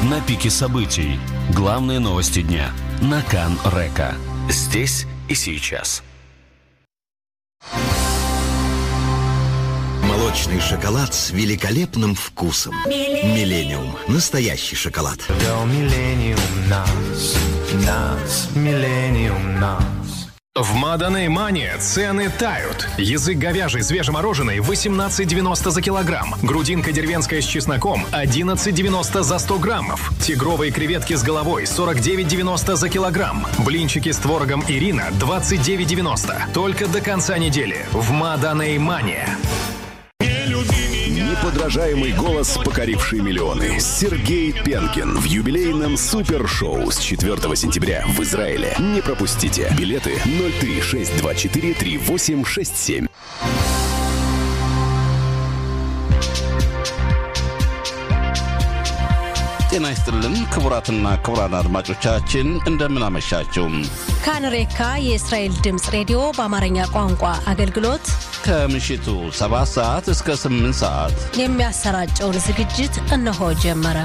на пике событий. Главные новости дня на Кан Река. Здесь и сейчас. Молочный шоколад с великолепным вкусом. Миллениум. Настоящий шоколад. До Millennium нас, нас, Millennium нас. В Маданей Мане цены тают. Язык говяжий свежемороженый 18,90 за килограмм. Грудинка деревенская с чесноком 11,90 за 100 граммов. Тигровые креветки с головой 49,90 за килограмм. Блинчики с творогом Ирина 29,90. Только до конца недели в Маданей Мане. Неподражаемый голос, покоривший миллионы. Сергей Пенкин в юбилейном супершоу с 4 сентября в Израиле. Не пропустите. Билеты 03624 3867. ጤና ይስጥልን ክቡራትና ክቡራን አድማጮቻችን እንደምን አመሻችሁ። ካንሬካ የእስራኤል ድምፅ ሬዲዮ በአማርኛ ቋንቋ አገልግሎት ከምሽቱ 7 ሰዓት እስከ 8 ሰዓት የሚያሰራጨውን ዝግጅት እነሆ ጀመረ።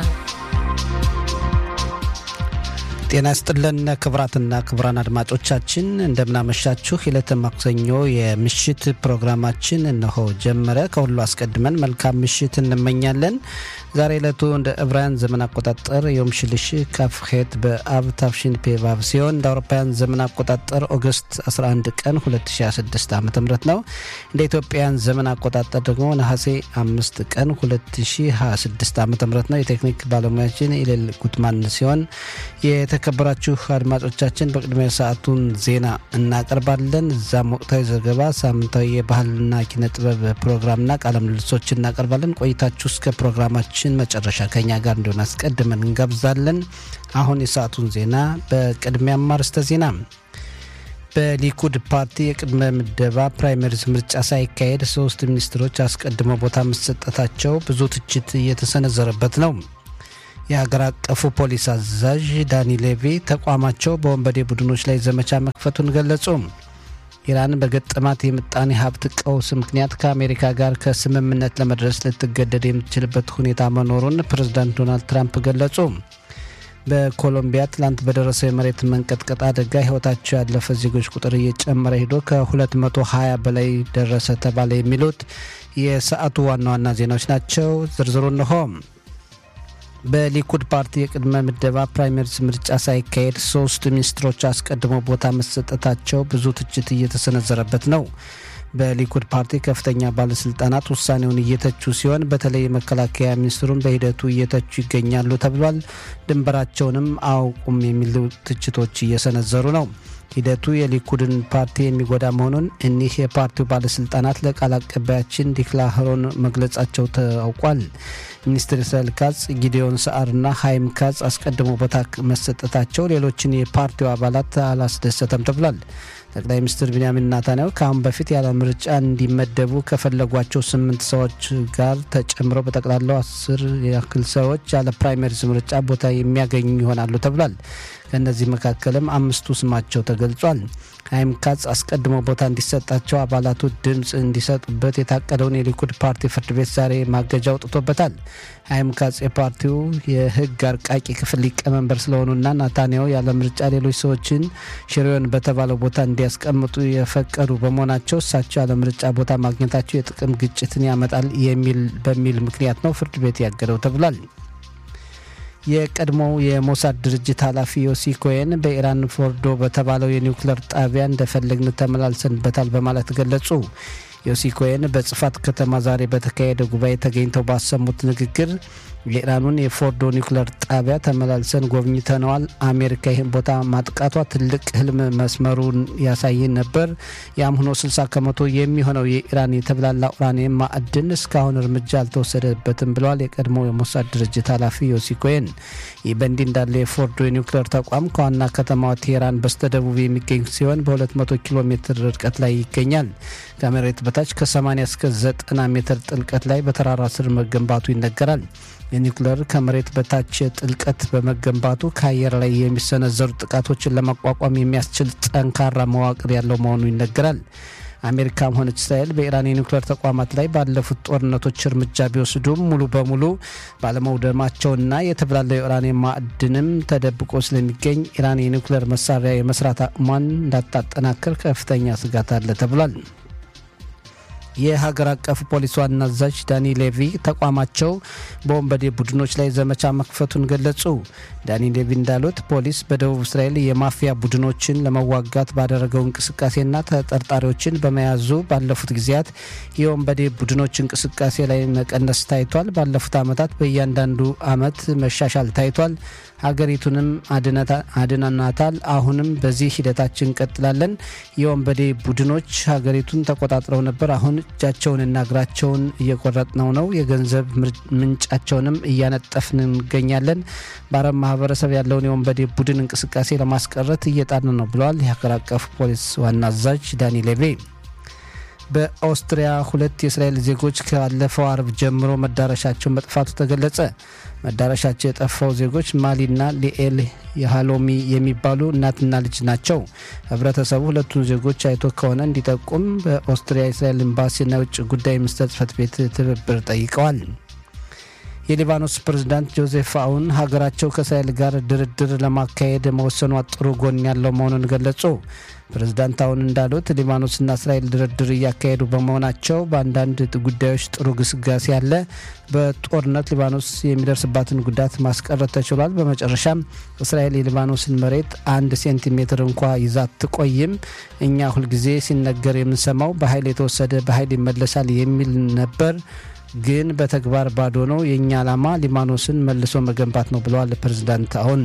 ጤና ይስጥልን ክቡራትና ክቡራን አድማጮቻችን እንደምናመሻችሁ። የዕለተ ማክሰኞ የምሽት ፕሮግራማችን እነሆ ጀመረ። ከሁሉ አስቀድመን መልካም ምሽት እንመኛለን። ዛሬ ዕለቱ እንደ ዕብራውያን ዘመን አቆጣጠር ዮም ሽልሽ ካፍሄት በአብ ታፍሺን ፔቫቭ ሲሆን እንደ አውሮፓውያን ዘመን አቆጣጠር ኦገስት 11 ቀን 2026 ዓ ም ነው። እንደ ኢትዮጵያውያን ዘመን አቆጣጠር ደግሞ ነሐሴ 5 ቀን 2026 ዓ ም ነው። የቴክኒክ ባለሙያችን ኢሌል ጉትማን ሲሆን የተከበራችሁ አድማጮቻችን በቅድሚያ ሰዓቱን ዜና እናቀርባለን። እዛም ወቅታዊ ዘገባ፣ ሳምንታዊ የባህልና ኪነ ጥበብ ፕሮግራምና ቃለ ምልልሶች እናቀርባለን። ቆይታችሁ እስከ ፕሮግራማችን መጨረሻ ከኛ ጋር እንዲሆን አስቀድመን እንጋብዛለን። አሁን የሰዓቱን ዜና በቅድሚያ አርዕስተ ዜና በሊኩድ ፓርቲ የቅድመ ምደባ ፕራይመሪዝ ምርጫ ሳይካሄድ ሶስት ሚኒስትሮች አስቀድሞ ቦታ መሰጠታቸው ብዙ ትችት እየተሰነዘረበት ነው። የሀገር አቀፉ ፖሊስ አዛዥ ዳኒ ሌቪ ተቋማቸው በወንበዴ ቡድኖች ላይ ዘመቻ መክፈቱን ገለጹ። ኢራን በገጠማት የምጣኔ ሀብት ቀውስ ምክንያት ከአሜሪካ ጋር ከስምምነት ለመድረስ ልትገደድ የምትችልበት ሁኔታ መኖሩን ፕሬዝዳንት ዶናልድ ትራምፕ ገለጹ። በኮሎምቢያ ትላንት በደረሰው የመሬት መንቀጥቀጥ አደጋ ሕይወታቸው ያለፈ ዜጎች ቁጥር እየጨመረ ሄዶ ከ220 በላይ ደረሰ ተባለ። የሚሉት የሰዓቱ ዋና ዋና ዜናዎች ናቸው። ዝርዝሩ እንሆ። በሊኩድ ፓርቲ የቅድመ ምደባ ፕራይመሪስ ምርጫ ሳይካሄድ ሶስት ሚኒስትሮች አስቀድሞ ቦታ መሰጠታቸው ብዙ ትችት እየተሰነዘረበት ነው። በሊኩድ ፓርቲ ከፍተኛ ባለስልጣናት ውሳኔውን እየተቹ ሲሆን በተለይ የመከላከያ ሚኒስትሩን በሂደቱ እየተቹ ይገኛሉ ተብሏል። ድንበራቸውንም አያውቁም የሚሉ ትችቶች እየሰነዘሩ ነው። ሂደቱ የሊኩድን ፓርቲ የሚጎዳ መሆኑን እኒህ የፓርቲው ባለስልጣናት ለቃል አቀባያችን ዲክላ ህሮን መግለጻቸው ታውቋል። ሚኒስትር እስራኤል ካጽ፣ ጊዲዮን ሰዓርና ሀይም ካጽ አስቀድሞ ቦታ መሰጠታቸው ሌሎችን የፓርቲው አባላት አላስደሰተም ተብሏል። ጠቅላይ ሚኒስትር ቢንያሚን ናታንያሁ ከአሁን በፊት ያለ ምርጫ እንዲመደቡ ከፈለጓቸው ስምንት ሰዎች ጋር ተጨምረው በጠቅላላው አስር ያክል ሰዎች ያለ ፕራይመሪዝ ምርጫ ቦታ የሚያገኙ ይሆናሉ ተብሏል። ከእነዚህ መካከልም አምስቱ ስማቸው ተገልጿል። ሀይም ካጽ አስቀድሞ ቦታ እንዲሰጣቸው አባላቱ ድምፅ እንዲሰጡበት የታቀደውን የሊኩድ ፓርቲ ፍርድ ቤት ዛሬ ማገጃ አውጥቶበታል። ሀይም ካጽ የፓርቲው የሕግ አርቃቂ ክፍል ሊቀመንበር ስለሆኑና ናታንያሁ ያለ ምርጫ ሌሎች ሰዎችን ሽሬውን በተባለው ቦታ እንዲያስቀምጡ የፈቀዱ በመሆናቸው እሳቸው ያለ ምርጫ ቦታ ማግኘታቸው የጥቅም ግጭትን ያመጣል የሚል በሚል ምክንያት ነው ፍርድ ቤት ያገደው ተብሏል። የቀድሞው የሞሳድ ድርጅት ኃላፊ ዮሲ ኮሄን በኢራን ፎርዶ በተባለው የኒውክሌር ጣቢያ እንደፈለግን ተመላልሰንበታል በማለት ገለጹ። ዮሲ ኮሄን በጽፋት ከተማ ዛሬ በተካሄደ ጉባኤ ተገኝተው ባሰሙት ንግግር የኢራኑን የፎርዶ ኒውክሌር ጣቢያ ተመላልሰን ጎብኝተነዋል። አሜሪካ ይህን ቦታ ማጥቃቷ ትልቅ ህልም መስመሩን ያሳየን ነበር። ያም ሆኖ 60 ከመቶ የሚሆነው የኢራን የተብላላ ኡራኒየም ማዕድን እስካሁን እርምጃ አልተወሰደበትም ብለዋል የቀድሞ የሞሳድ ድርጅት ኃላፊ ዮሲ ኮሄን። ይህ በእንዲህ እንዳለ የፎርዶ የኒውክሌር ተቋም ከዋና ከተማዋ ቴሄራን በስተደቡብ የሚገኝ ሲሆን በ200 ኪሎ ሜትር ርቀት ላይ ይገኛል። ከመሬት በታች ከ80 እስከ 90 ሜትር ጥልቀት ላይ በተራራ ስር መገንባቱ ይነገራል። የኒውክሌር ከመሬት በታች ጥልቀት በመገንባቱ ከአየር ላይ የሚሰነዘሩ ጥቃቶችን ለመቋቋም የሚያስችል ጠንካራ መዋቅር ያለው መሆኑ ይነገራል። አሜሪካም ሆነች እስራኤል በኢራን የኒውክሌር ተቋማት ላይ ባለፉት ጦርነቶች እርምጃ ቢወስዱም ሙሉ በሙሉ ባለመውደማቸውና የተብላለው የኡራኒየም ማዕድንም ተደብቆ ስለሚገኝ ኢራን የኒውክሌር መሳሪያ የመስራት አቅሟን እንዳታጠናክር ከፍተኛ ስጋት አለ ተብሏል። የሀገር አቀፍ ፖሊስ ዋና አዛዥ ዳኒ ሌቪ ተቋማቸው በወንበዴ ቡድኖች ላይ ዘመቻ መክፈቱን ገለጹ። ዳኒ ሌቪ እንዳሉት ፖሊስ በደቡብ እስራኤል የማፊያ ቡድኖችን ለመዋጋት ባደረገው እንቅስቃሴና ተጠርጣሪዎችን በመያዙ ባለፉት ጊዜያት የወንበዴ ቡድኖች እንቅስቃሴ ላይ መቀነስ ታይቷል። ባለፉት ዓመታት በእያንዳንዱ ዓመት መሻሻል ታይቷል። ሀገሪቱንም አድነናታል። አሁንም በዚህ ሂደታችን እንቀጥላለን። የወንበዴ ቡድኖች ሀገሪቱን ተቆጣጥረው ነበር። አሁን እጃቸውንና እግራቸውን እየቆረጥነው ነው። የገንዘብ ምንጫቸውንም እያነጠፍን እንገኛለን። በአረብ ማህበረሰብ ያለውን የወንበዴ ቡድን እንቅስቃሴ ለማስቀረት እየጣርን ነው ብለዋል የሀገር አቀፍ ፖሊስ ዋና አዛዥ ዳኒ ሌቬ። በኦስትሪያ ሁለት የእስራኤል ዜጎች ካለፈው አርብ ጀምሮ መዳረሻቸው መጥፋቱ ተገለጸ። መዳረሻቸው የጠፋው ዜጎች ማሊና ሊኤል የሃሎሚ የሚባሉ እናትና ልጅ ናቸው። ህብረተሰቡ ሁለቱን ዜጎች አይቶ ከሆነ እንዲጠቁም በኦስትሪያ የእስራኤል ኤምባሲና የውጭ ጉዳይ ሚኒስቴር ጽሕፈት ቤት ትብብር ጠይቀዋል። የሊባኖስ ፕሬዝዳንት ጆዜፍ አውን ሀገራቸው ከእስራኤል ጋር ድርድር ለማካሄድ መወሰኗ ጥሩ ጎን ያለው መሆኑን ገለጹ። ፕሬዝዳንት አውን እንዳሉት ሊባኖስና እስራኤል ድርድር እያካሄዱ በመሆናቸው በአንዳንድ ጉዳዮች ጥሩ ግስጋሴ አለ። በጦርነት ሊባኖስ የሚደርስባትን ጉዳት ማስቀረት ተችሏል። በመጨረሻም እስራኤል የሊባኖስን መሬት አንድ ሴንቲሜትር እንኳ ይዛ አትቆይም። እኛ ሁልጊዜ ሲነገር የምንሰማው በኃይል የተወሰደ በኃይል ይመለሳል የሚል ነበር ግን በተግባር ባዶ ነው። የእኛ ዓላማ ሊባኖስን መልሶ መገንባት ነው ብለዋል ፕሬዝዳንት አሁን።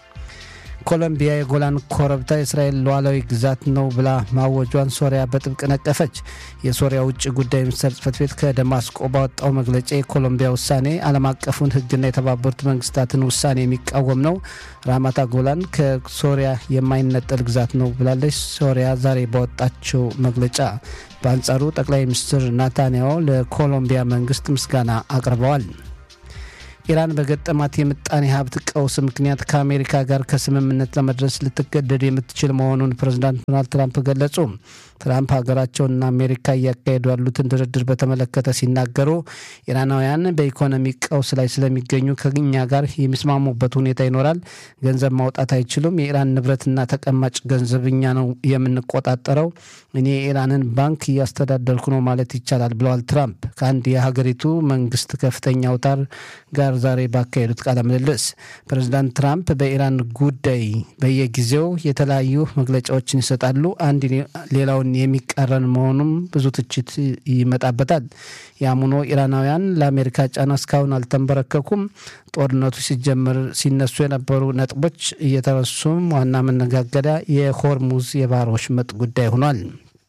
ኮሎምቢያ የጎላን ኮረብታ የእስራኤል ሉዓላዊ ግዛት ነው ብላ ማወጇን ሶሪያ በጥብቅ ነቀፈች። የሶሪያ ውጭ ጉዳይ ሚኒስቴር ጽሕፈት ቤት ከደማስቆ ባወጣው መግለጫ የኮሎምቢያ ውሳኔ ዓለም አቀፉን ሕግና የተባበሩት መንግስታትን ውሳኔ የሚቃወም ነው። ራማታ ጎላን ከሶሪያ የማይነጠል ግዛት ነው ብላለች ሶሪያ ዛሬ ባወጣቸው መግለጫ። በአንጻሩ ጠቅላይ ሚኒስትር ናታንያሁ ለኮሎምቢያ መንግስት ምስጋና አቅርበዋል። ኢራን በገጠማት የምጣኔ ሀብት ቀውስ ምክንያት ከአሜሪካ ጋር ከስምምነት ለመድረስ ልትገደድ የምትችል መሆኑን ፕሬዚዳንት ዶናልድ ትራምፕ ገለጹ። ትራምፕ ሀገራቸውና አሜሪካ እያካሄዱ ያሉትን ድርድር በተመለከተ ሲናገሩ ኢራናውያን በኢኮኖሚ ቀውስ ላይ ስለሚገኙ ከኛ ጋር የሚስማሙበት ሁኔታ ይኖራል። ገንዘብ ማውጣት አይችሉም። የኢራን ንብረትና ተቀማጭ ገንዘብ እኛ ነው የምንቆጣጠረው። እኔ የኢራንን ባንክ እያስተዳደርኩ ነው ማለት ይቻላል ብለዋል ትራምፕ ከአንድ የሀገሪቱ መንግስት ከፍተኛ አውታር ጋር ዛሬ ባካሄዱት ቃለ ምልልስ ፕሬዚዳንት ትራምፕ በኢራን ጉዳይ በየጊዜው የተለያዩ መግለጫዎችን ይሰጣሉ። አንድ ሌላውን የሚቃረን መሆኑም ብዙ ትችት ይመጣበታል። ያም ሆኖ ኢራናውያን ለአሜሪካ ጫና እስካሁን አልተንበረከኩም። ጦርነቱ ሲጀምር ሲነሱ የነበሩ ነጥቦች እየተረሱም ዋና መነጋገሪያ የሆርሙዝ የባህር ወሽመጥ ጉዳይ ሆኗል።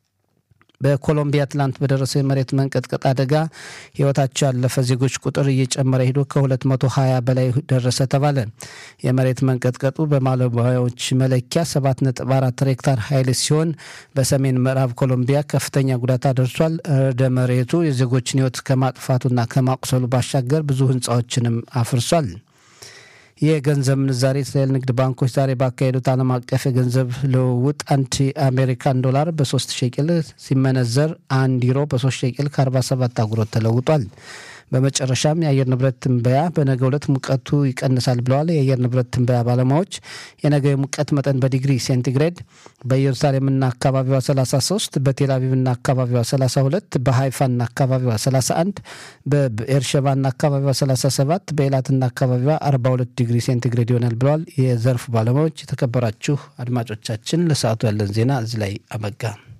በኮሎምቢያ ትላንት በደረሰው የመሬት መንቀጥቀጥ አደጋ ሕይወታቸው ያለፈ ዜጎች ቁጥር እየጨመረ ሄዶ ከ220 በላይ ደረሰ ተባለ። የመሬት መንቀጥቀጡ በባለሙያዎች መለኪያ 7.4 ሬክታር ኃይል ሲሆን በሰሜን ምዕራብ ኮሎምቢያ ከፍተኛ ጉዳት አደርሷል። ርዕደ መሬቱ የዜጎችን ሕይወት ከማጥፋቱና ከማቁሰሉ ባሻገር ብዙ ሕንፃዎችንም አፍርሷል። የገንዘብ ምንዛሬ እስራኤል ንግድ ባንኮች ዛሬ ባካሄዱት ዓለም አቀፍ የገንዘብ ልውውጥ አንድ የአሜሪካን ዶላር በሶስት ሸቅል ሲመነዘር አንድ ዩሮ በሶስት ሸቅል ከ47 አጉሮት ተለውጧል። በመጨረሻም የአየር ንብረት ትንበያ በነገ ዕለት ሙቀቱ ይቀንሳል ብለዋል የአየር ንብረት ትንበያ ባለሙያዎች። የነገ የሙቀት መጠን በዲግሪ ሴንቲግሬድ በኢየሩሳሌምና አካባቢዋ 33፣ በቴል አቪቭና አካባቢዋ 32፣ በሃይፋና አካባቢዋ 31፣ በኤርሸባና አካባቢዋ 37፣ በኤላትና አካባቢዋ 42 ዲግሪ ሴንቲግሬድ ይሆናል ብለዋል የዘርፉ ባለሙያዎች። የተከበራችሁ አድማጮቻችን ለሰዓቱ ያለን ዜና እዚህ ላይ አበቃ።